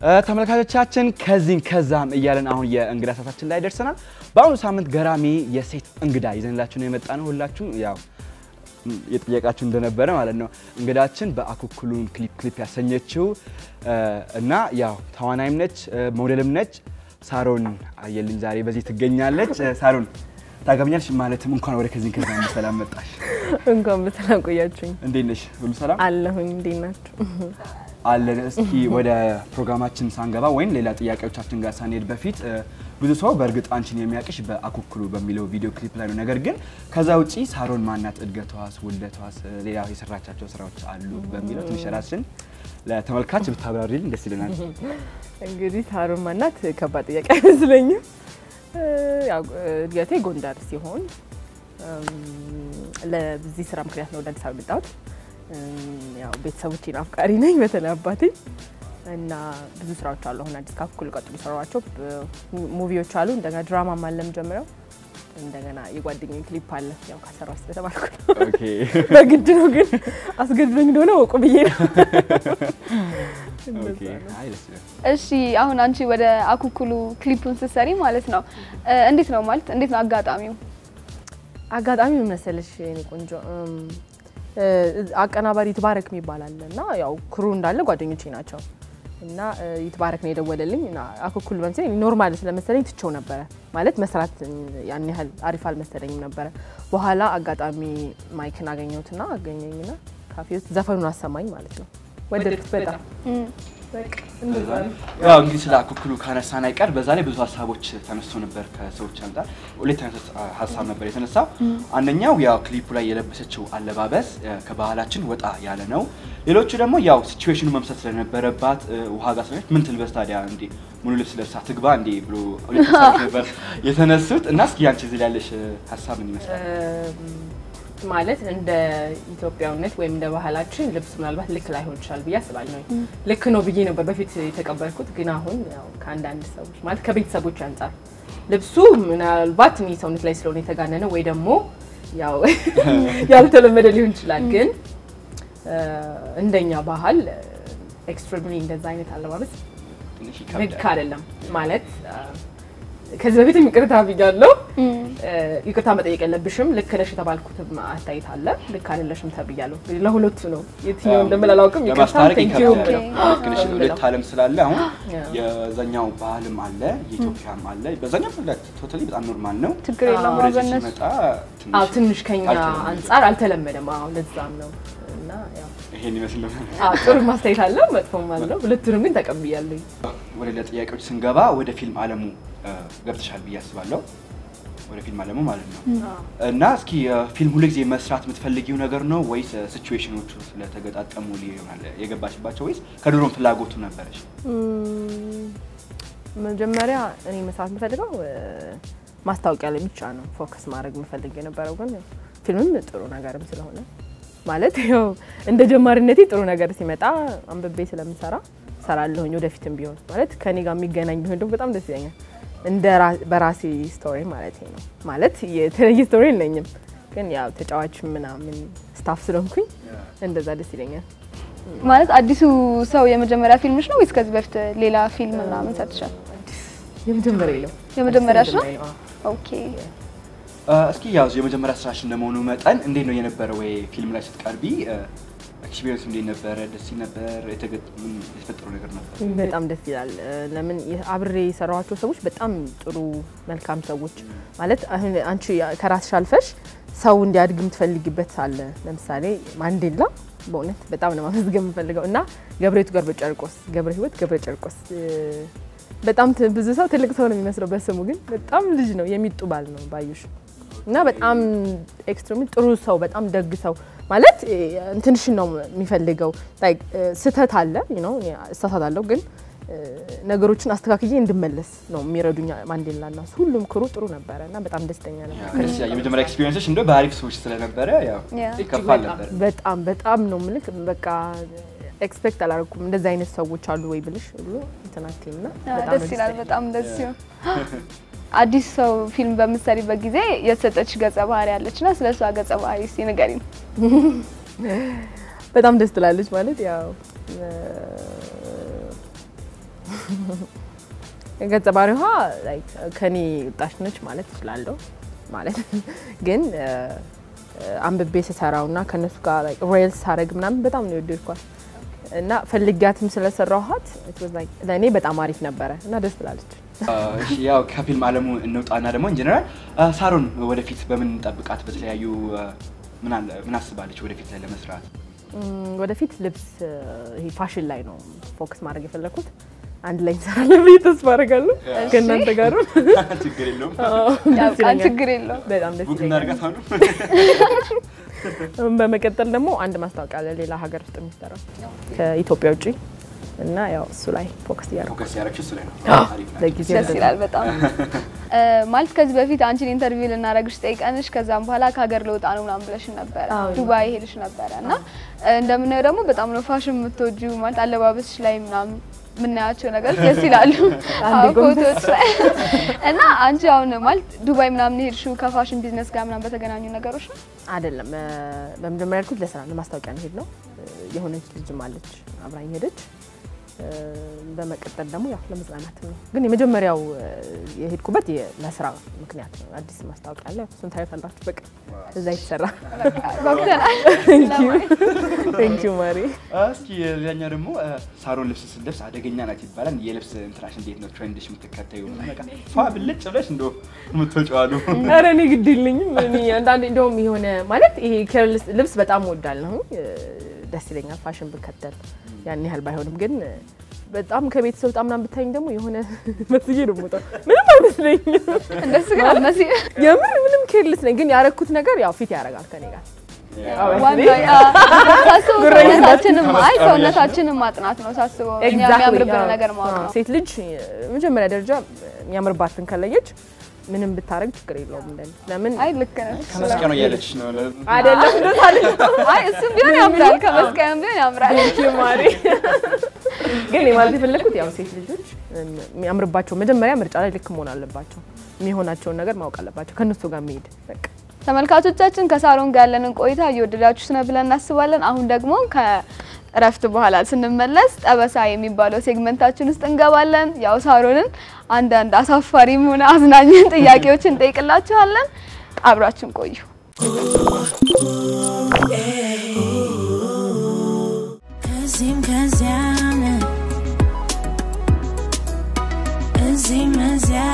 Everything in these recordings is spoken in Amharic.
ተመልካቾቻችን ከዚህም ከዛም እያለን አሁን የእንግዳ ሰዓታችን ላይ ደርሰናል። በአሁኑ ሳምንት ገራሚ የሴት እንግዳ ይዘንላችሁ ነው የመጣ ነው። ሁላችሁም ያው የጠየቃችሁ እንደነበረ ማለት ነው። እንግዳችን በአኩኩሉን ክሊፕ ክሊፕ ያሰኘችው እና ያው ተዋናይም ነች ሞዴልም ነች ሳሮን አየልኝ ዛሬ በዚህ ትገኛለች። ሳሮን ታገኛለሽ ማለትም እንኳን ወደ ከዚህ ከዛ በሰላም መጣሽ። እንኳን በሰላም ቆያችሁኝ። እንዴት ነሽ? ሁሉ ሰላም አለሁኝ። እንዴት ናችሁ? አለን። እስኪ ወደ ፕሮግራማችን ሳንገባ ወይም ሌላ ጥያቄዎቻችን ጋር ሳንሄድ በፊት ብዙ ሰው በእርግጥ አንቺን የሚያውቅሽ በአኩኩሉ በሚለው ቪዲዮ ክሊፕ ላይ ነው። ነገር ግን ከዛ ውጪ ሳሮን ማናት፣ እድገቷስ፣ ውልደቷስ፣ ሌላ የሰራቻቸው ስራዎች አሉ በሚለው ትንሽ ራስሽን ለተመልካች ብታብራሪልን ደስ ይለናል። እንግዲህ ሳሮን ማናት ከባድ ጥያቄ አይመስለኝም። ያው እድገቴ ጎንደር ሲሆን ለዚህ ስራ ምክንያት ነው ወደ አዲስ አበባ የመጣሁት። ያው ቤተሰቦቼን አፍቃሪ ነኝ፣ በተለይ አባቴ እና ብዙ ስራዎች አሉ። አሁን አዲስ ከአኩኩሉ ቀጥሎ የሰሯቸው ሙቪዎች አሉ። እንደገና ድራማም አለ የምጀምረው። እንደገና የጓደኛዬ ክሊፕ አለ። ያው ካሰራው ስለተባልኩ ነው። ኦኬ በግድ ነው ግን አስገድዶኝ እንደሆነ ወቁ ብዬ ነው። ኦኬ። አይ ደስ ይላል። እሺ አሁን አንቺ ወደ አኩኩሉ ክሊፑን ስትሰሪ ማለት ነው እንዴት ነው ማለት እንዴት ነው አጋጣሚው? አጋጣሚ ምን መሰለሽ የኔ ቆንጆ አቀናባሪ ይትባረክ የሚባል አለ እና ያው ክሩ እንዳለ ጓደኞቼ ናቸው እና ይትባረክ ነው የደወለልኝ እና አኩኩሉ በምሳሌ ኖርማል ስለመሰለኝ ትቼው ነበረ ማለት መስራት ያን ያህል አሪፍ አልመሰለኝም ነበረ። በኋላ አጋጣሚ ማይክን አገኘሁትና አገኘኝና ካፌ ውስጥ ዘፈኑን አሰማኝ ማለት ነው። ወደድኩት በጣም በቃ እንደዛ ነው። ያው እንግዲህ ስለ አኩኩሉ ካነሳን አይቀር በዛ ላይ ብዙ ሀሳቦች ተነስቶ ነበር ከሰዎች አንጻር። ሁለት አይነት ሀሳብ ነበር የተነሳው። አንደኛው ያው ክሊፑ ላይ የለበሰችው አለባበስ ከባህላችን ወጣ ያለ ነው። ሌሎቹ ደግሞ ያው ሲቹዌሽኑ መምሰል ስለነበረባት ውሃ ጋር ስለሆነች ምን ትልበስ ታዲያ እንዴ ሙሉ ልብስ ለብሳ ትግባ እንዴ ብሎ ሁለት ሀሳቦች ነበር የተነሱት እና እስኪ አንቺ እዚህ ላይ ያለሽ ሀሳብ ምን ይመስላል? ማለት እንደ ኢትዮጵያዊነት ወይም እንደ ባህላችን ልብስ ምናልባት ልክ ላይሆን ይችላል ብዬ አስባለሁ። ልክ ነው ብዬ ነበር በፊት የተቀበልኩት፣ ግን አሁን ያው ከአንዳንድ ሰዎች ማለት ከቤተሰቦች አንጻር ልብሱ ምናልባት እኔ ሰውነት ላይ ስለሆነ የተጋነነ ወይ ደግሞ ያው ያልተለመደ ሊሆን ይችላል። ግን እንደኛ ባህል ኤክስትሪምሊ እንደዛ አይነት አለባበስ ትንሽ ልክ ይከብዳል። አይደለም ማለት ከዚህ በፊትም ይቅርታ ብያለሁ። ይቅርታ መጠየቅ የለብሽም። ልክ ነሽ የተባልኩትም አስተያየት አለ። ልክ አይደለሽም ተብያለሁ። ለሁለቱ ነው የትኛው እንደምል አላውቅም። ይቅርታ ለማስታረቅ ቴንክ ዩ ይከብዳል። ነው ልክ ነሽ። ሁለት ዓለም ስላለ አሁን Yeah. የዛኛው ባህልም አለ የኢትዮጵያም አለ። በዛኛው ቶታሊ በጣም ኖርማል ነው። ችግር የለውም ወደዚህ በእነሱ ሲመጣ አዎ ትንሽ ትንሽ ከኛ አልተለመደም። አንጻር አልተለመደም። አዎ ለዛም ነው እና ያው ይሄን ይመስል ነበር። አዎ ጥሩ ማስተያየት አለው፣ መጥፎም አለው። ሁለቱንም ግን ተቀብያለሁ። ወደ ሌላ ጥያቄዎች ስንገባ ወደ ፊልም ዓለሙ እ፣ ገብተሻል ብዬ አስባለሁ። ወደ ፊልም ዓለሙ ማለት ነው እና እስኪ እ፣ ፊልም ሁሉ ጊዜ መስራት የምትፈልጊው ነገር ነው ወይስ ሲቹዌሽኖቹ ስለተገጣጠሙ ይሆናል የገባሽባቸው ወይስ ከድሮም ፍላጎቱ ነበረሽ? እም፣ መጀመሪያ እኔ መስራት የምፈልገው እ፣ ማስታወቂያ ላይ ብቻ ነው ፎከስ ማድረግ የምፈልግ የነበረው። ግን ያው ፊልምም ጥሩ ነገርም ስለሆነ ማለት ያው እንደ ጀማሪነቴ ጥሩ ነገር ሲመጣ አንብቤ ስለምሰራ ሰራለሁኝ። ወደፊትም ቢሆን ማለት ከኔ ጋር የሚገናኝ ቢሆን ደግሞ በጣም ደስ ይለኛል። እንደ ራ- በራሴ ስቶሪ ማለት ነው። ማለት የተለየ ስቶሪ የለኝም፣ ግን ያው ተጫዋች ምናምን ስታፍ ስለሆንኩኝ እንደዛ ደስ ይለኛል። ማለት አዲሱ ሰው የመጀመሪያ ፊልምሽ ነው ወይስ ከዚህ በፊት ሌላ ፊልም ምናምን ሰርተሻል? የመጀመሪያ ነው የመጀመሪያሽ ነው? የመጀመሪያ አዎ። ኦኬ እ፣ እስኪ ያው የመጀመሪያ ስራሽ እንደመሆኑ መጠን እንዴት ነው የነበረ ወይ ፊልም ላይ ስትቀርቢ ኤክስፒሪየንስ እንዴት ነበረ? ደስ ይል ነበር? የተገጥ ምን የተፈጠረው ነገር ነበር? በጣም ደስ ይላል። ለምን የ- አብሬ የሰራኋቸው ሰዎች በጣም ጥሩ መልካም ሰዎች ማለት አሁን አንቺ ከራስሽ አልፈሽ ሰው እንዲያድግ የምትፈልጊበት አለ። ለምሳሌ ማንዴላ በእውነት በጣም ነው ማመስገን የምፈልገው እና ገብረቱ ገብረ ጨርቆስ ገብረ ህይወት ገብረ ጨርቆስ እ፣ በጣም ት- ብዙ ሰው ትልቅ ሰው ነው የሚመስለው በስሙ ግን በጣም ልጅ ነው የሚጡ ባል ነው ባዩሽ እና በጣም ኤክስትሪም ጥሩ ሰው በጣም ደግ ሰው ማለት እ፣ እንትንሽን ነው የሚፈልገው ላይክ ስህተት አለ ነው እሳሳታለሁ ግን እ፣ ነገሮችን አስተካክዬ እንድመለስ ነው የሚረዱኝ ማንዴላ እና እሱ። ሁሉም ክሩ ጥሩ ነበረ እና በጣም ደስተኛ ነበር። ደስ ይላል። የመጀመሪያ ኤክስፒሪየንስሽ እንደው በአሪፍ ሰዎች ስለነበረ ያው ያ። ይከፋል ነበር። በጣም በጣም ነው ምልክ በቃ ኤክስፔክት አላደረኩም እንደዚህ አይነት ሰዎች አሉ ወይ ብልሽ ብሎ እንትናክል እና በጣም ነው ደስ ይላል። ያለኝ። በጣም ደስ ሲሆን አዲስ ሰው ፊልም በምትሰሪበት ጊዜ የተሰጠች ገጸ ባህሪ ያለች እና ስለ እሷ ገጸ ባህሪ እስኪ ንገሪኝ። በጣም ደስ ትላለች ማለት ያው እ፣ ገጸ ባህሪዋ like ከኔ ወጣች ነች ማለት እችላለሁ። ማለት ግን እ፣ አንብቤ ስሰራው እና ከእነሱ ጋር ሬልስ ሳረግ ምናምን በጣም ነው የወደድኳት እና ፈልጊያትም ስለሰራኋት it was like ለእኔ በጣም አሪፍ ነበረ እና ደስ ትላለች። እሺ ያው ከፊልም አለሙ እንውጣና ደግሞ ኢንጀነራል ሳሮን ወደፊት በምን እንጠብቃት? በተለያዩ አ፣ ምን አለ ምን አስባለች ወደፊት ላይ ለመስራት? እም፣ ወደፊት ልብስ እ፣ ይሄ ፋሽን ላይ ነው ፎከስ ማድረግ የፈለግኩት። አንድ ላይ እንሰራለን ብዬ ተስፋ አደርጋለሁ ከእናንተ ጋር ችግር የለውም ያው ደስ ቃል ይለኛል። ችግር የለውም። በጣም ደስ ቡክ ይለኛል። እናድርጋት አሁን። በመቀጠል ደግሞ አንድ ማስታወቂያ አለ ሌላ ሀገር ውስጥ የሚሰራ ከኢትዮጵያ ውጭ እና ያው እሱ ላይ ፎከስ እያደረኩ ፎከስ ያደረግሽ እሱ ላይ ነው። አዎ፣ አሪፍ ናቸው። ለጊዜው ደስ ይላል በጣም እ፣ ማለት ከዚህ በፊት አንቺን ኢንተርቪው ልናደርግሽ ጠይቀንሽ ከዛም በኋላ ከሀገር ልወጣ ነው ምናምን ብለሽን ነበረ አዎ። ዱባይ ሄድሽ ነበረ እና እ፣ እንደምናየው ደግሞ በጣም ነው ፋሽን የምትወጂው ማለት አለባበስሽ ላይ ምናምን የምናያቸው ነገሮች ደስ ይላሉ አንዴ አዎ፣ ጎንበስ። ፎቶዎች ላይ እና አንቺ አሁን ማለት ዱባይ ምናምን ሄድሽው ከፋሽን ቢዝነስ ጋር ምናምን በተገናኙ ነገሮች ነው አይደለም እ፣ በመጀመሪያ ያልኩት ለስራ ለማስታወቂያ ነው ሄድ ነው የሆነች ልጅም አለች አብራኝ ሄደች እ፣ በመቀጠል ደግሞ ያው ለመዝናናትም ነው ግን የመጀመሪያው እ፣ የሄድኩበት የ- ለስራ ምክንያት ነው አዲስ ማስታወቂያ አለ እሱን ታዩታላችሁ በቃ እዛ የተሰራ ጓጉተናል ቴንኪዩ ማሪ እስኪ ሌላኛው ደግሞ አ፣ ሳሮን ልብስ ስትለብስ አደገኛ ናት ይባላል። የልብስ እንትናሽ እንዴት ነው? ትሬንድሽ የምትከተዩ በቃ ፏ ብልጭ ብለሽ እንደ የምትወጪው አሉ። ኧረ እኔ ግድ የለኝም። እኔ አንዳንዴ እንደውም የሆነ ማለት ይሄ ኬርልስ ልብስ በጣም እወዳለሁ፣ ደስ ይለኛል ፋሽን ብከተል ያን ያህል ባይሆንም ግን በጣም ከቤት ስወጣ ምናምን ብታይኝ ደግሞ የሆነ መስዬ ነው የምወጣው። ምንም አይመስለኝም። እንደሱ ግን አልመሲም የምር ምንም ኬርልስ ነኝ፣ ግን ያረኩት ነገር ያው ፊት ያደርጋል ከኔ ጋር ዋናው ያ ሳስበው ጉረኛ ሰውነታችንም አይ ከመስቀል ሰውነታችንም ማጥናት ነው ሳስበው እኛ Exactly, የሚያምርብን አዎ። ነገር ማወቅ አዎ። ነው። ሴት ልጅ መጀመሪያ ደረጃ የሚያምርባትን ከለየች ምንም ብታረግ ችግር የለውም እንደኔ ለምን አይ ልክ ነሽ። ከመስቀያ ነው እያለች ነው። አይደለም እንደዛ አይ እሱም ቢሆን ያምራል፣ ከመስቀያም ቢሆን ያምራል። ማሪ ግን የማለት የፈለግኩት ያው ሴት ልጆች የሚያምርባቸው መጀመሪያ ምርጫ ላይ ልክ መሆን አለባቸው። የሚሆናቸውን ነገር ማወቅ አለባቸው። ከእነሱ ጋር መሄድ በቃ ተመልካቾቻችን ከሳሮን ጋር ያለንን ቆይታ እየወደዳችሁት ነው ብለን እናስባለን። አሁን ደግሞ ከእረፍት በኋላ ስንመለስ ጠበሳ የሚባለው ሴግመንታችን ውስጥ እንገባለን። ያው ሳሮንን አንዳንድ አሳፋሪም ሆነ አዝናኝን ጥያቄዎችን እንጠይቅላችኋለን። አብራችን ቆዩ። እዚህም ከዚያም እዚህም እዚያ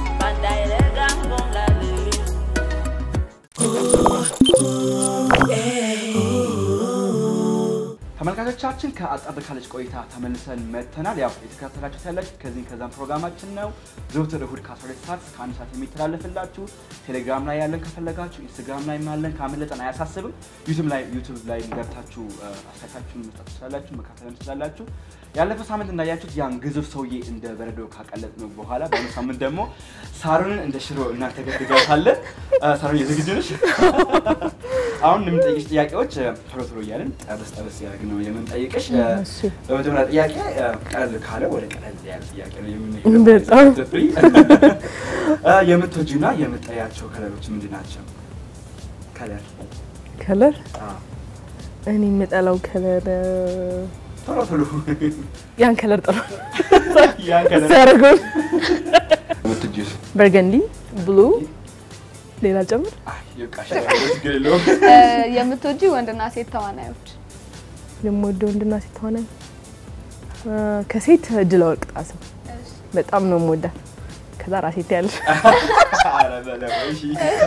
ተመልካቾቻችን ከአጠር ካለች ቆይታ ተመልሰን መጥተናል። ያው የተከታተላችሁት ያላችሁ ከዚህ ከዛም ፕሮግራማችን ነው። ዘውትር እሁድ ከ12 ሰዓት እስከ አንድ ሰዓት የሚተላለፍላችሁ ቴሌግራም ላይ ያለን ከፈለጋችሁ ኢንስታግራም ላይ ያለን ካመለጠን አያሳስብም። ዩቱብ ላይ ዩቱብ ላይ ገብታችሁ እ፣ አስተያየታችሁን መስጠት ትችላላችሁ፣ መካተልም ትችላላችሁ። ያለፈው ሳምንት እንዳያችሁት ያን ግዙፍ ሰውዬ እንደ በረዶ ካቀለጥ ነው በኋላ በአሁኑ ሳምንት ደግሞ ሳሮንን እንደ ሽሮ እናንተ ገድጋታለን። ሳሮን የዝግጁ ነሽ? አሁን የምንጠይቅሽ ጥያቄዎች እ፣ ቶሎ ቶሎ እያልን ጠበስ ጠበስ ያደርግ ነው የምንጠይቅሽ። እ፣ እሺ። በመጀመሪያ ጥያቄ እ፣ ቀለል ካለ ወደ ቀለል ያለ ጥያቄ ነው የምንሄደው። በጣም። ትፍሪ። እ፣ የምትወጂውና የምትጠያቸው ከለሮች ምንድን ናቸው? ከለር ከለር አዎ። እኔ የምጠላው ከለር ቶሎ ቶሎ ያን ከለር ጥሩ ያን ከለር ሲያደርገው የምትወጂው በርገንዲ፣ ብሉ፣ ሌላ ጨምር። አይ፣ ይብቃሽ፣ ችግር የለውም። እ፣ የምትወጂ ወንድና ሴት ተዋናዮች የምወደው ወንድና ሴት ተዋናይ አ፣ ከሴት እድለ ወርቅ ጣሰው በጣም ነው የምወዳት። ከዛ ራሴ ታያለሽ። ኧረ በለው፣ እሺ።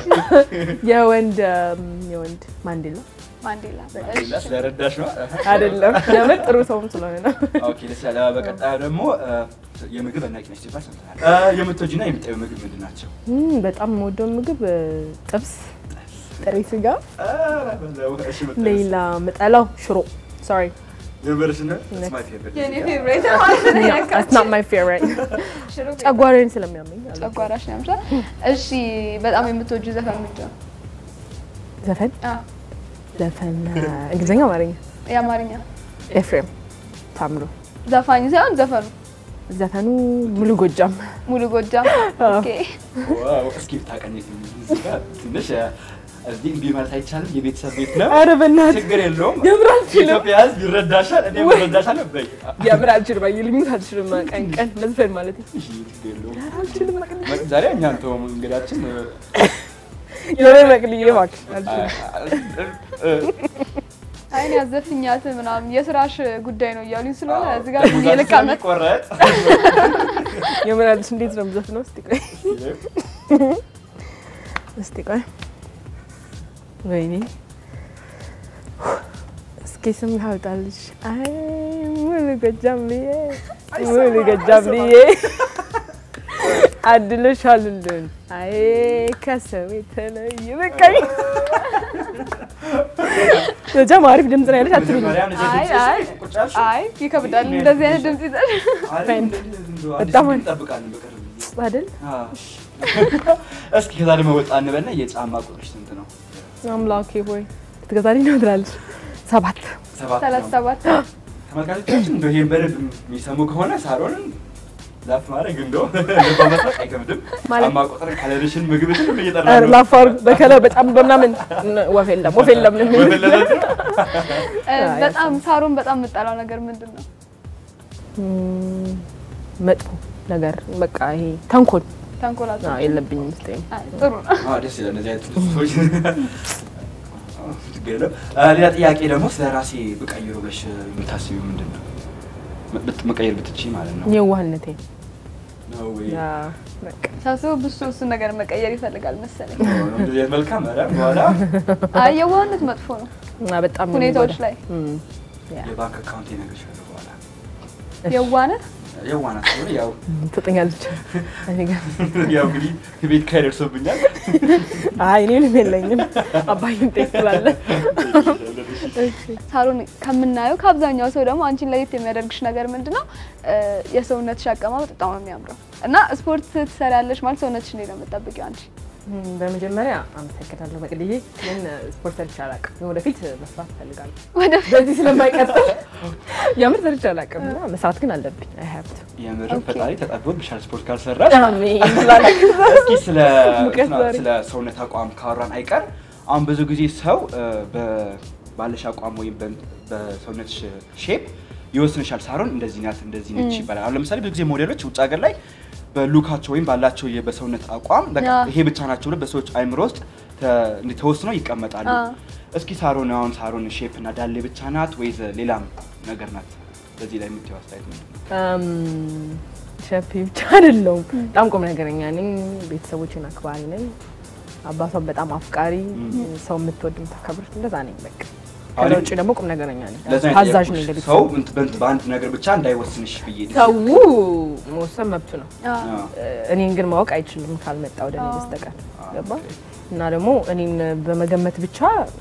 የወንድ እም፣ የወንድ ማንዴላ ማንዴላ ሌላ ስለረዳሽ ነው። አይደለም ለምን ጥሩ ሰውም ስለሆነ ነው። ኦኬ፣ ደስ ያለ። በቀጣዩ ደግሞ እ፣ የምግብ አድናቂ ነች ሲባል ሰምተናል። እ፣ የምትወጂውና የምትጠይው ምግብ ምንድን ናቸው? እም፣ በጣም የምወደው ምግብ እ፣ ጥብስ፣ ጥሬ ስጋ፣ ኧረ በለው፣ እሺ፣ የምትጠይው ሌላ ምጠላው ሽሮ ሶሪ የምርሽ ነው? That's my favorite. የኔ ፌቨሬት ማለት ነው that's የነካችው። not my favorite ሽሮ ጨጓራዬን ስለሚያመኝ አለ። ጨጓራሽ ነው ያምሻል። እሺ በጣም የምትወጂው ዘፈን ምንድን ነው? ዘፈን አዎ ዘፈን እ፣ እንግሊዝኛ አማርኛ የአማርኛ ኤፍሬም ታምሩ ዘፋኝ ሳይሆን ዘፈኑ ዘፈኑ ሙሉ ጎጃም ሙሉ ጎጃም። ኦኬ ዋው፣ እስኪ ብታቀኝ እዚህ ጋር ትንሽ እ፣ እዚህ እምቢ ማለት አይቻልም። የቤተሰብ ቤት ነው። ኧረ በእናትህ ችግር የለውም። የምር አልችልም። የኢትዮጵያ ሕዝብ ይረዳሻል። እኔ እረዳሻለሁ። በይ የምር አልችልም። አየህ ልሙት አልችልም። ቀን ቀን መዝፈን ማለት ነው። እሺ፣ ችግር የለውም። አልችልም። መቅደስ መ- ዛሬ እኛ አንተውም እንግዳችን እ፣ የሆነ መቅልዬ እባክሽ አልችልም። እ፣ አይን ያዘፍኛት ምናምን የስራሽ ጉዳይ ነው እያሉኝ ስለሆነ አዎ፣ እዚህ ጋር ደሞዛችን የልክ አመት ስለሚቆረጥ የምር አልሽ እንዴት ነው የምዘፍነው? እስቲ ቆይ እስቲ ቆይ ወይኔ እስኪ ስም ላውጣልሽ። አይ ሙሉ ጎጃም ብዬ ሙሉ ጎጃም ብዬ አድሎሻል ሁሉን አይ ከሰው የተለየ በቃኝ። ጎጃም አሪፍ ድምፅ ነው ያለሽ አትሉኝ? መጀመሪያ እንደዚህ አይ ድምፅሽ አይ ቁጭ ያልሽው? አይ ይከብዳል እንደዚህ አይነት ድምጽ ይዘሽ አሪፍ ፈን- እንደዚህ እንደው አዲስ በጣም ግን እንጠብቃለን በቅርብ ጊዜ። አይደል አዎ። እስኪ ከዛ ደግሞ ወጣ እንበልና የጫማ ቁጥርሽ ስንት ነው? አምላኬ ሆይ ትገዛልኝ ነው ትላለች። ሰባት ሰባት ሰላሳ ነው። ሰባት ተመልካቾቻችን እንደው ይሄን በደንብ የሚሰሙ ከሆነ ሳሮንን ላፍ ማድረግ እንደው ልባ መስራት አይከብድም። ማለት- ጫማ ቁጥር ካለርሽን ምግብሽን ሁሉ እየጠራ ኧረ ነው። ላፋሩ በከለር በጣም በምናምን ወፍ የለም ወፍ የለም ነው የሚሉት። ወፈለለት ነው። እ፣ በጣም ሳሮን በጣም የምጠላው ነገር ምንድን ነው? እም፣ መጥፎ ነገር በቃ ይሄ ተንኮል ተንኮላቸው አዎ፣ የለብኝም ውስጤ አይ፣ ጥሩ ነው። አዎ ደስ ይላል። እንደዚህ አይነት ሰዎች አዎ፣ ችግር የለውም። አ፣ ሌላ ጥያቄ ደግሞ ስለ ራሴ ብቀይሮ ብለሽ የምታስቢው ምንድን ነው? ብት- መቀየር ብትችይ ማለት ነው። የዋህነቴ ነው ወይ? ያ፣ በቃ ሳስበው ብሱ እሱን ነገር መቀየር ይፈልጋል መሰለኝ። እንደዚህ አይነት መልካም ኧረ በኋላ አይ የዋህነት መጥፎ ነው እና በጣም ነው ሁኔታዎች የሚጎዳው። ላይ እም፣ ያ፣ የባንክ አካውንት እነግርሻለሁ በኋላ የዋህነት የዋናት ስለሆነ ያው ትጠኛለች እኔ ጋር ያው እንግዲህ ቤት ኪራይ ደርሶብኛል። አይ እኔ ምንም የለኝም አባይም ጤፍ ስላለ ሳሮን ከምናየው ከአብዛኛው ሰው ደግሞ አንቺን ለየት የሚያደርግሽ ነገር ምንድን ነው? እ፣ የሰውነትሽ አቀማመጥ በጣም ነው የሚያምረው እና ስፖርት ትሰሪያለሽ ማለት ሰውነትሽ እንዴት ነው የምጠብቂው አንቺ? እም፣ በመጀመሪያ አመሰግናለሁ መቅድዬ ግን ስፖርት ሰርቼ አላውቅም ወደፊት መስራት እፈልጋለሁ ወደ በዚህ ስለማይቀጥል የምር ሰርቼ አላውቅም እና መስራት ግን አለብኝ አይ ሀብት የምር ኦኬ። ፈጣሪ ተጠብቆብሻል ስፖርት ካልሰራሽ። አሜን ስላለኝ እስኪ ስለ ሙቀት እንትና- ዛሬ። ስለ ሰውነት አቋም ካወራን አይቀር አሁን ብዙ ጊዜ ሰው እ፣ በ- ባለሽ አቋም ወይም በ- በሰውነትሽ ሼፕ ይወስንሻል። ሳሮን እንደዚህ ናት እንደዚህ ነች ይባላል። አሁን ለምሳሌ ብዙ ጊዜ ሞዴሎች ውጭ ሀገር ላይ በሉካቸው ወይም ባላቸው የ- በሰውነት አቋም በቃ አዎ። ይሄ ብቻ ናቸው ብለው በሰዎች አይምሮ ውስጥ ተ- እንዲህ ተወስነው ይቀመጣሉ። አዎ። እስኪ ሳሮን አሁን ሳሮን ሼፕ እና ዳሌ ብቻ ናት ወይስ ሌላም ነገር ናት? በዚህ ላይ የምትይው አስተያየት ምንድን ነው? ሸፒ ብቻ አይደለሁም። በጣም ቁም ነገረኛ ነኝ። ቤተሰቦችን አክባሪ ነኝ። አባቷን በጣም አፍቃሪ፣ ሰው የምትወድ የምታከብር፣ እንደዛ ነኝ። በቃ ከዛ አሁን ውጭ ደግሞ ቁም ነገረኛ ነኝ። ለዛ ነው ታዛዥ የጠየኩሽ። ነኝ ሰው ለቤተሰብ። እንት- በእንት- በአንድ ነገር ብቻ እንዳይወስንሽ ብዬ ሰው መወሰን መብቱ ነው። አዎ። አዎ። እኔን ግን ማወቅ አይችልም ካልመጣ ወደ እኔ አዎ። በስተቀር አዎ፣ ገባ ኦኬ። እና ደግሞ እኔን በመገመት ብቻ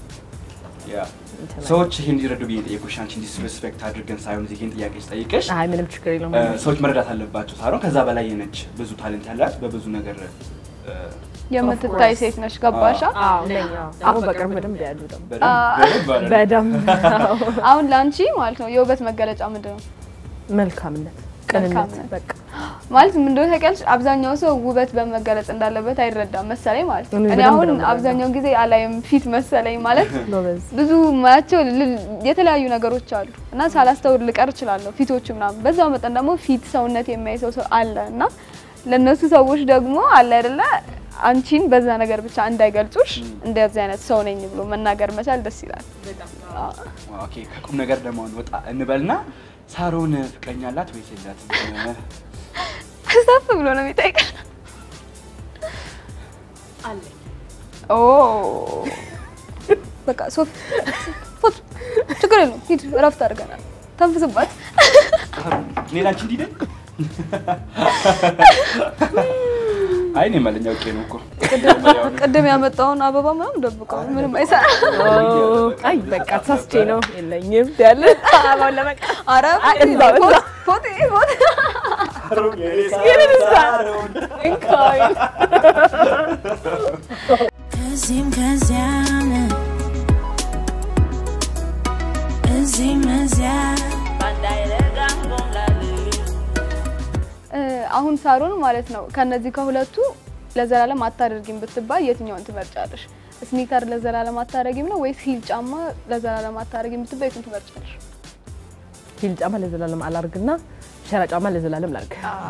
ያ እንትን ሰዎች ይሄን እንዲረዱ ብዬ ጠየቁሽ። አንቺ ዲስሪስፔክት አድርገን ሳይሆን እዚህ ይሄን ጥያቄ ስጠይቅሽ አይ ምንም ችግር የለውም። እ፣ ሰዎች መረዳት አለባቸው። ሳሮን ከዛ በላይ ነች፣ ብዙ ታለንት ያላት በብዙ ነገር እ፣ የምትታይ ሴት ነሽ። ገባሻ? አዎ ነኝ። አዎ ደግሞ በቅርብ በደንብ ያሉ ደግሞ በደንብ በደንብ አለ። በደንብ አዎ። አሁን ለአንቺ ማለት ነው የውበት መገለጫ ምንድን ነው? መልካምነት፣ ቅንነት መልካምነት። በቃ ማለት ምን እንደሆነ ታውቂያለሽ? አብዛኛው ሰው ውበት በመገለጽ እንዳለበት አይረዳም መሰለኝ ማለት ነው። እኔ እኔ በደንብ አሁን ነው የምረዳው። አብዛኛውን ጊዜ አላይም ፊት መሰለኝ ማለት ጎበዝ ብዙ ማያቸው ል- የተለያዩ ነገሮች አሉ እና ሳላስተውል ልቀር እችላለሁ ፊቶቹ ምናምን። በዛው መጠን ደግሞ ፊት ሰውነት የሚያይ ሰው ሰው አለ እና ለእነሱ ሰዎች ደግሞ አለ አይደለ አንቺን በዛ ነገር ብቻ እንዳይገልጹሽ እንደዚህ አይነት ሰው ነኝ ብሎ መናገር መቻል ደስ ይላል። አዎ። ኦኬ ከቁም ነገር ደግሞ ወጣ እንበልና ሳሮን ፍቅረኛ አላት ወይስ የላትም? ከዛፍ ብሎ ነው የሚጠይቀው። ኦ በቃ ሶፊ ፎቶ ችግር የለውም ሂድ፣ እረፍት አድርገናል። ተንፍስባት። ሳሮን እኔ ላንቺ እንዲህ ነኝ? አይ እኔ መለኛ አውቄ ነው እኮ ቅድም ያመጣውን አበባ ምናምን ደብቀው ምንም አይሰራ። አይ በቃ ተሳስቼ ነው የለኝም ያለ አባውን ለመቃ ኧረ እዛው፣ እዛው። ፎቶ ፎቶ ሳሮን የኔ ሳሮን እንካይ ከዚህም ከዚያም እዚህም እዚያ እ፣ አሁን ሳሮን ማለት ነው ከነዚህ ከሁለቱ ለዘላለም አታደርጊም ብትባል የትኛውን ትመርጫለሽ? ስኒከር ለዘላለም አታረጊም ነው ወይስ ሂል ጫማ ለዘላለም አታረጊም ብትባይ የቱን ትመርጫለሽ? ሂል ጫማ ለዘላለም አላርግና ሸራ ጫማ ለዘላለም ላርግ።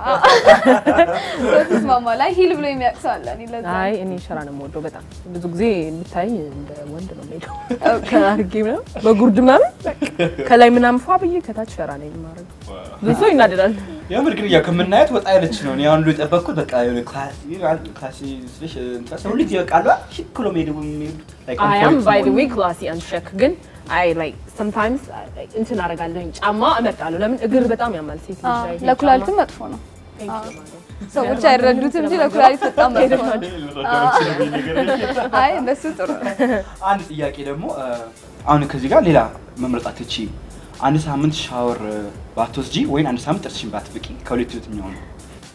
ስማማ ላይ ሂል ብሎ የሚያውቅ ሰው አለ። እኔ ለዛ አይ እኔ ሸራ ነው የምወደው በጣም ብዙ ጊዜ የምታይ እንደ ወንድ ነው የምሄደው ከአርጌ ምናምን በጉርድ ምናምን በቃ ከላይ ምናምን ፏ ብዬ ከታች ሸራ ነው የማረገው። ብዙ ሰው ይናደዳል። የምር ግን ያው ከምናየት ወጣ ያለች ነው። እኔ አሁን ሁሉ የጠበቅኩት በቃ የሆነ ክላስ ክላስ ስልሽ እንትን ሰው ልጅ ይበቃሉ ሽክ ብሎ መሄድ የሚሄዱት like on አይ አም point ባይ ዘ ነው። ዌይ ክላሲ አንድ ሸክ ግን አይ ላይክ ሰምታይምስ እንትን አደርጋለሁኝ ጫማ እመርጣለሁ። ለምን እግር በጣም ያማል ሴት ልጅ ላይ ይሄ ለኩላሊትም መጥፎ ነው። ሰዎች አይረዱትም እንጂ ለኩላሊት በጣም መጥፎ ነው። አይ እንደሱ ጥሩ ነው። አንድ ጥያቄ ደግሞ እ፣ አሁን ከዚህ ጋር ሌላ መምረጥ አትችይም። አንድ ሳምንት ሻወር እ፣ ባትወስጂ ወይም አንድ ሳምንት ጥርስሽን ባትፍቂ ከሁለቱ የትኛው ነው?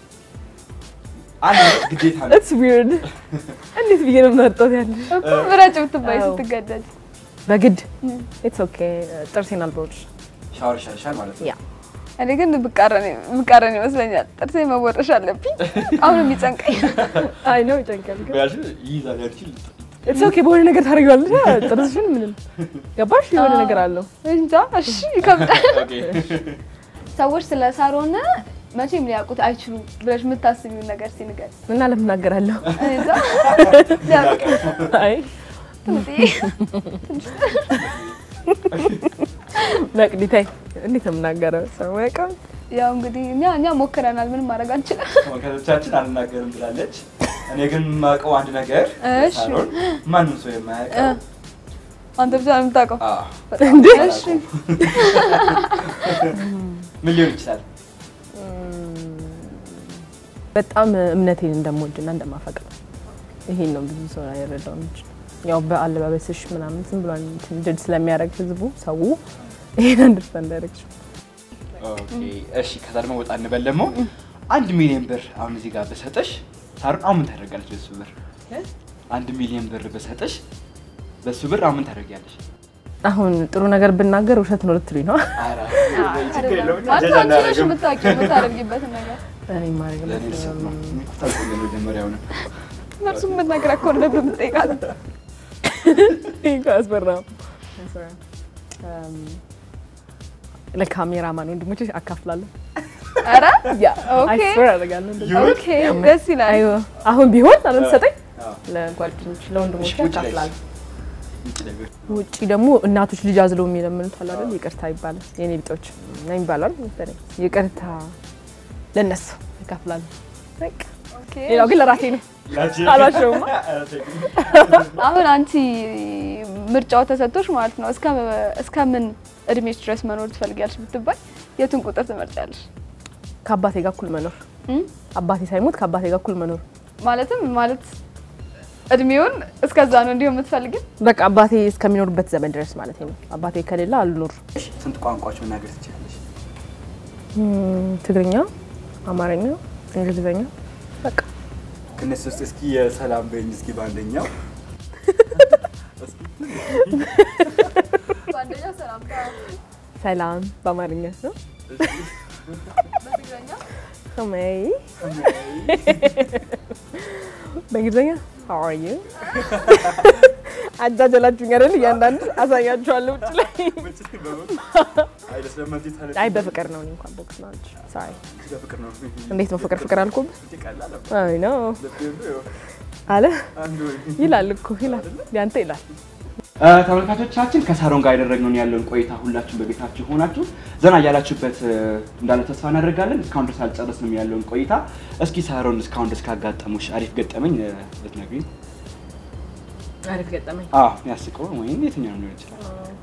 አንድ ግዴታ ነው። ኢትስ ዊርድ እንዴት ብዬ ነው የምመርጠው ያለሽ እኮ ምረጭ ብትባይ አዎ። ስትገደድ በግድ ኢትስ ኦኬ ጥርሴን አልቦርጭ ሻወር ይሻልሻል ማለት ነው። ያ እኔ ግን ብቃረን ብቃረን ይመስለኛል። ጥርሴ መቦረሽ አለብኝ። አሁን የሚጨንቀኝ አይ ነው ይጨንቃል ግን ያልሽ ይይዛል ያልሽ ኢትስ ኦኬ በሆነ ነገር ታደርጊዋለሽ ጥርስሽን ምንም ገባሽ የሆነ ነገር አለው እንጃ። እሺ ይከብዳል። ኦኬ ሰዎች ስለ ሳሮን መቼም ሊያውቁት አይችሉም ብለሽ የምታስቢውን ነገር ሲንገር እና ለምን እናገራለሁ እንጃ ሊያውቁት አይ ትንሽዬ መቅዲታይ እንዴት ነው የምናገረው ሰው ያውቃል ያው እንግዲህ እኛ እኛ ሞክረናል። ምንም ማድረግ አንችልም። ተመልካቾቻችን አልናገርም ብላለች። እኔ ግን የማውቀው አንድ ነገር እሺ። ሳሎን ማንም ሰው የማያውቀው አንተ ብቻ ነው የምታውቀው። አዎ፣ እንዴ? እሺ ምን ሊሆን ይችላል? በጣም እምነቴን እንደምወድና እንደማፈቅር ይሄን ነው ብዙ ሰው አይረዳው እንጂ ያው በአለባበስሽ ምናምን ዝም ብሎ እንትን ድል ስለሚያደርግ ህዝቡ ሰው ይሄን አንደርስታንድ ያደርግሽ ኦኬ፣ እሺ። ከዛ ደግሞ ወጣ እንበል ደግሞ አንድ ሚሊዮን ብር አሁን እዚህ ጋር በሰጠሽ ሳሮን አሁን ምን ታደርጋለች? በሱ ብር አንድ ሚሊዮን ብር በሰጠሽ በሱ ብር አሁን ምን ታደርጊያለሽ? አሁን ጥሩ ነገር ብናገር ውሸት ነው ልትሉኝ ነው ኧረ፣ ችግር አይደለም የለውም። ማለት ጀጅ አንቺ ነሽ አናደርግም። የምታውቂው የምታደርጊበትን ነገር እኔ ማድረግ ለእኔ ልሰማ። እኔ እኮ ታውቂያለሽ መጀመሪያውኑ። እነርሱ የምትነግራ ከሆነ ነበር የምትጠይቃት። አስፈራም ለካሜራማን ወንድሞች አካፍላለሁ ኧረ ያ ኦኬ አይስወር አደርጋለሁ እንደዛ። ኦኬ ደስ ይላል። አይ አሁን ቢሆን አለም ሰጠኝ አዎ። ለጓደኞች ለወንድሞች እሺ፣ ውጭ ላይ አካፍላለሁ ውጭ ላይ ብር። ውጪ ደግሞ እናቶች ልጅ አዝለው የሚለምኑት አለ አይደል? ይቅርታ ይባላል። የኔ ቢጦች ነው ይባላል መሰለኝ። ይቅርታ ለነሱ ይከፍላሉ። በቃ ኦኬ ሌላው ግን ለራሴ ነው። አላሸውማ። አሁን አንቺ ምርጫው ተሰጥቶሽ ማለት ነው እስከ እስከ ምን እድሜሽ ድረስ መኖር ትፈልጊያለሽ ብትባይ የቱን ቁጥር ትመርጫለሽ? ከአባቴ ጋር እኩል መኖር፣ እም? አባቴ ሳይሞት ከአባቴ ጋር እኩል መኖር። ማለትም ማለት እድሜውን እስከዛ ነው እንዲሁ የምትፈልጊው? በቃ አባቴ እስከሚኖርበት ዘመን ድረስ ማለት ነው። አባቴ ከሌላ አልኖር። ስንት ቋንቋዎች መናገር ትችላለሽ? እም፣ ትግርኛ፣ አማርኛ፣ እንግሊዝኛ በቃ ከነሱ ውስጥ እስኪ የሰላም በይኝ እስኪ በአንደኛው በአንደኛው ሰላምታ፣ ሰላም በአማርኛ ነው። በትግረኛ ሰማይ በእንግሊዝኛ how are you አጃጀላችሁኝ አይደል? እያንዳንዱ አሳያችኋለሁ ውጭ ላይ። አይ በፍቅር ነው። እኔ እንኳን ቦክስ ነው። ሳይ እንዴት ነው ፍቅር ፍቅር አልኩብ አይ ነው አለ ይላል እኮ ይላል ያንተ ይላል። ተመልካቾቻችን ከሳሮን ጋር ያደረግነውን ያለውን ቆይታ ሁላችሁም በቤታችሁ ሆናችሁ ዘና እያላችሁበት እ፣ እንዳለ ተስፋ እናደርጋለን። እስካሁን ድረስ አልጨረስንም ያለውን ቆይታ። እስኪ ሳሮን እስካሁን ድረስ ካጋጠሙሽ አሪፍ ገጠመኝ እ፣ ብትነግሪኝ። አሪፍ ገጠመኝ አዎ ያስቀው ወይም የትኛው ሊሆን ይችላል?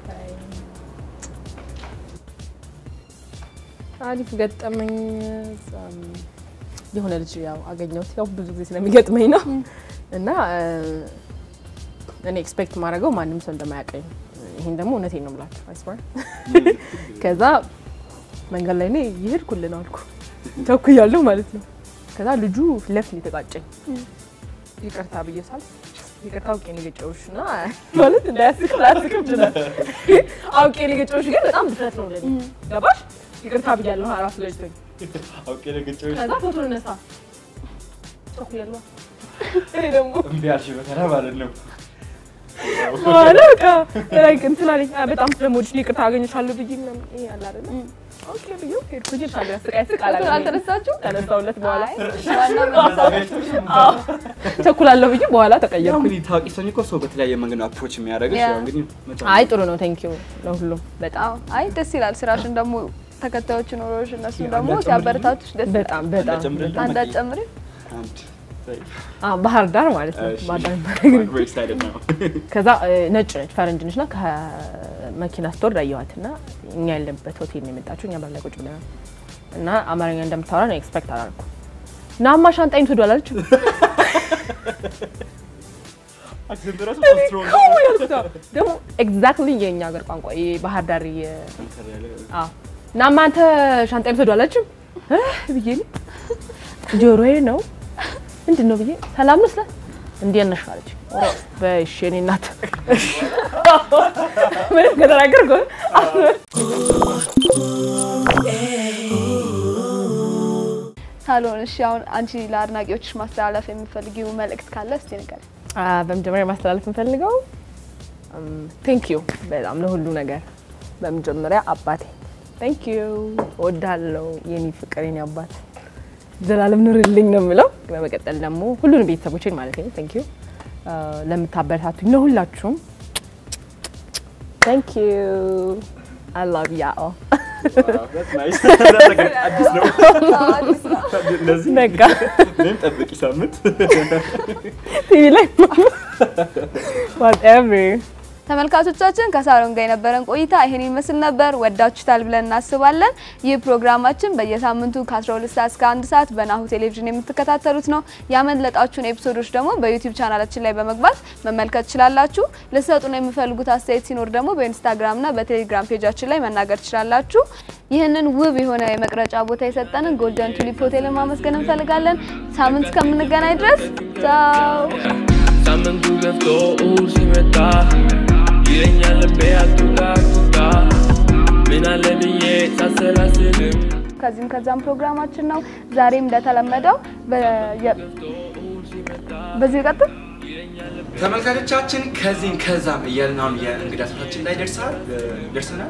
አሪፍ ገጠመኝ እዛም የሆነ ልጅ ያው አገኘሁት። ያው ብዙ ጊዜ ስለሚገጥመኝ ነው እና እ፣ እኔ ኤክስፔክት ማድረገው ማንም ሰው እንደማያውቀኝ ነው። ይሄን ደግሞ እውነቴን ነው የምላችሁ አይስወር። ከዛ መንገድ ላይ እኔ እየሄድኩልህ ነው አልኩ ቸኩያለሁ ማለት ነው። ከዛ ልጁ ፊት ለፊት ነው የተጋጨኝ። ይቅርታ ብዬ ሳል ይቅርታ አውቄ ነው የገጨሁሽ እና ማለት እንዳያስቅ ላያስቅም ይችላል። አውቄ ነው የገጨሁሽ ግን በጣም ድፍረት ነው ለኔ ገባሽ? ይቅርታ ብያለሁ ራሱ ገጭቶኝ አውቄ ነገጮች ከዛ ፎቶ እነሳ ቸኩያለሁ። እኔ ደግሞ እምቢ አልሽ በተራ ማለት ነው። በኋላ በቃ ላይክ እንትን አለኝ አ፣ በጣም ስለምወድሽ ይቅርታ አገኘሻለሁ ብዬ ምናምን ይሄ አለ አይደለ ኦኬ ብዬ ሄድኩ እንጂ ሳለ ስቃይ ስቃ ፎቶን አልተነሳችሁ? ተነሳሁለት በኋላ አይ ዋና መነሳት አዎ ቸኩላለሁ ብዬ በኋላ ያው ተቀየርኩ። እንግዲህ ታዋቂ ሰው እኮ ሰው በተለያየ መንገድ ነው አፕሮች የሚያደርግሽ። ያ። ያው እንግዲህ መቻል አይ ጥሩ ነው ቴንክ ዩ ለሁሉም በጣም አዎ አይ ደስ ይላል። ስራሽን ደግሞ ተከታዮች ኖሮሽ እነሱ አንድ ደግሞ አጨምርልኝ? ሲያበረታቱሽ ደስ ይላል። በጣም በጣም ጨምርልኝ? አንድ አጨምሪ። አንድ አ ባህር ዳር ማለት ነው እሺ። ባህር ዳር We're excited now. ከዛ እ፣ ነጭ ነች ፈረንጅ ነች ና ከመኪና ስቶር ዳየኋት ና እኛ ያለንበት ሆቴል ነው የመጣችው። እኛ በር ላይ ቁጭ ብለናል እና አማርኛ እንደምታወራ ነው ኤክስፔክት አላልኩ ናማ ሻንጣይን ትወዷል አለች። አክሰንት ራሱ በጣም strong ነው። አዎ ያልኩት አዎ። ደግሞ ኤግዛክትሊ የእኛ ሀገር ቋንቋ የባህር ዳር የ- ጠንከር ያለ አዎ ናማ አንተ ሻንጣይን ትወዷል አለችም ብዬ እኔ ጆሮዬ ነው ምንድን ነው ብዬ ሰላም ነው ስላት እንዴት ነሽ አለች። ኦ፣ በእሺ የእኔ እናት ምንም ከተናገርኩ ሳሎን እሺ፣ አሁን አንቺ ለአድናቂዎችሽ ማስተላለፍ የምፈልጊው መልእክት ካለ እስቲ ንገሪኝ። አ፣ በመጀመሪያ ማስተላለፍ የምፈልገው ቴንክ ዩ በጣም ለሁሉ ነገር። በመጀመሪያ አባቴ ቴንክ ዩ እወድሃለሁ፣ የኔ ፍቅር፣ የኔ አባት ዘላለም ኑርልኝ ነው የምለው። በመቀጠል ደግሞ ሁሉንም ቤተሰቦችን ማለት ነው ቴንክ ዩ ለምታበረታቱኝ ለሁላችሁም ቴንክ ዩ አይ ላቭ ያ Wow, that's nice. That's a good- አዲስ ነው። እንደዚህ በቃ እኔም ጠብቂ ሳምንት ቲቪ ላይ ዋትኤቨር ተመልካቾቻችን ከሳሮን ጋር የነበረን ቆይታ ይሄን ይመስል ነበር። ወዳችሁታል ብለን እናስባለን። ይህ ፕሮግራማችን በየሳምንቱ ከ12 ሰዓት እስከ 1 ሰዓት በናሁ ቴሌቪዥን የምትከታተሉት ነው። ያመለጣችሁን ኤፒሶዶች ደግሞ በዩቲዩብ ቻናላችን ላይ በመግባት መመልከት ትችላላችሁ። ልሰጡን የምፈልጉት አስተያየት ሲኖር ደግሞ በኢንስታግራምና በቴሌግራም ፔጃችን ላይ መናገር ትችላላችሁ። ይህንን ውብ የሆነ የመቅረጫ ቦታ የሰጠንን ጎልደን ቱሊፕ ሆቴልን ማመስገን እንፈልጋለን። ሳምንት እስከምንገናኝ ድረስ ቻው። ሳምንቱ ገብቶ እሁድ ሲመጣ ይለኛል ልቤ አቱጋ አቱጋ ምን አለ ብዬ ሳሰላስልም ከዚህም ከዛም ፕሮግራማችን ነው። ዛሬም እንደተለመደው በየ- በዚህ ቀጥል ተመልካቾቻችን ከዚህም ከዛም እያልን አሁን የእንግዳ ሰዓታችን ላይ ደርሰናል ደርሰናል።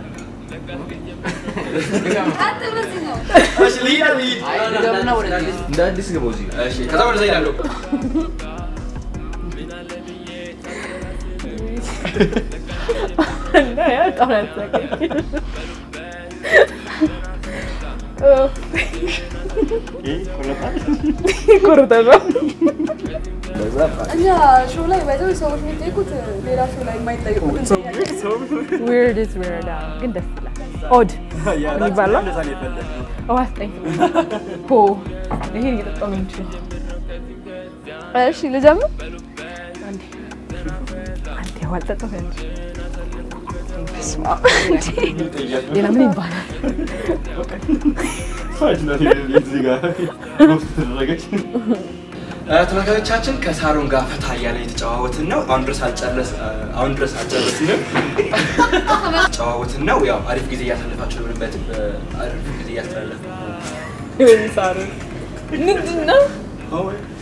እሺ፣ ልሂድ ልሂድ። እንደ አዲስ ግባ እዚህ እሺ፣ ከዛ ወደዛ እሄዳለሁ። በጣም ያሳቀኝ ይቆርጣል። እኛ ሾው ላይ ባይዘው ሰዎች የሚጠይቁት ሌላ ሾው ላይ የማይጠይቁት ዊርድ ኢዝ ዊርድ አዎ፣ ግን ደስ ይላል። ኦድ ምን ይባላል? እንደዛ ነው የፈለግነው። ውሃ ስጠኝ። ፖ ይሄን እየጠጣሁ ነው እንጂ እሺ ልጀምር። አንዴ ውሃ አልጠጣሁም እንጂ ሌላ ምን ይባላል? እዚህ ጋር ሮስት ተደረገች። ተመልካቾቻችን ከሳሮን ጋር ፈታ እያለ የተጨዋወትን ነው። አሁን ድረስ አልጨረስ አሁን ድረስ አልጨረስንም። ጨዋወትን ነው። ያው አሪፍ ጊዜ እያሳለፋችሁ ነው። ምንም አሪፍ ጊዜ እያስተላለፍ ሳሩ ምንድን ነው? ነው።